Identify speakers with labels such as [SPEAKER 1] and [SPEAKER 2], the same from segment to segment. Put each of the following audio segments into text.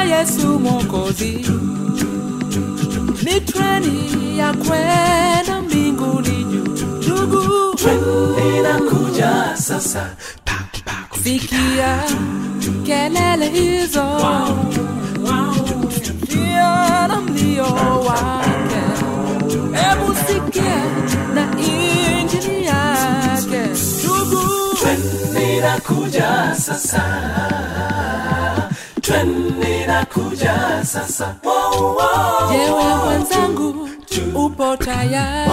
[SPEAKER 1] Yesu Mwokozi, ni treni ya kwenda mbinguni juu. Ndugu,
[SPEAKER 2] Ninakuja sasa
[SPEAKER 1] sikia kelele hizo, sikia na mlio wake, hebu sikia na injili yake. Ndugu,
[SPEAKER 2] Ninakuja sasa Ninakuja sasa wow, wow.
[SPEAKER 1] jewe mwenzangu, upo tayari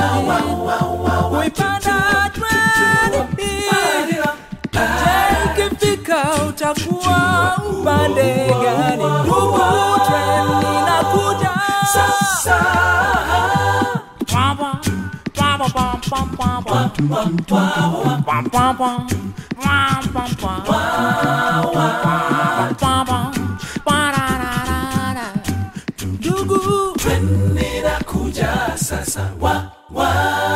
[SPEAKER 1] kuipanda treni hii? Je, ikifika utakuwa upande gani? Ndugu, treni inakuja
[SPEAKER 2] Sasa
[SPEAKER 1] Ndugu,
[SPEAKER 2] Ninakuja sasa wa wa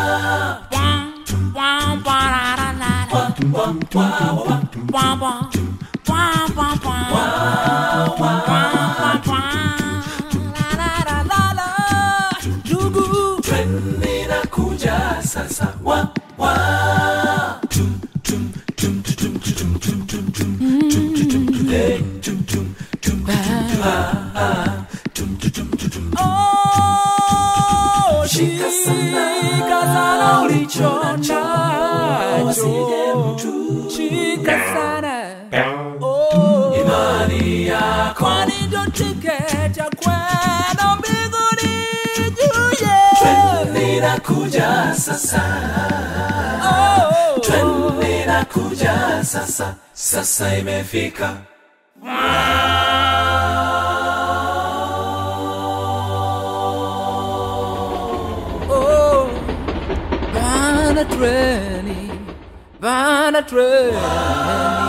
[SPEAKER 1] ndugu,
[SPEAKER 2] Ninakuja sasa wa wa tum tum tum tum tum tum tum tum Hey, tum tum tum
[SPEAKER 1] Oh,
[SPEAKER 2] Shika sana.
[SPEAKER 1] shika sana ulicho
[SPEAKER 2] Wasije
[SPEAKER 1] nacho,
[SPEAKER 2] mtu.
[SPEAKER 1] shika sana Oh,
[SPEAKER 2] imani yako
[SPEAKER 1] kwani ndo tiketi ya kwenda mbinguni juu, yeah.
[SPEAKER 2] Ninakuja sasa
[SPEAKER 1] Oh,
[SPEAKER 2] Ninakuja sasa sasa imefika
[SPEAKER 1] oh, bana treni, bana treni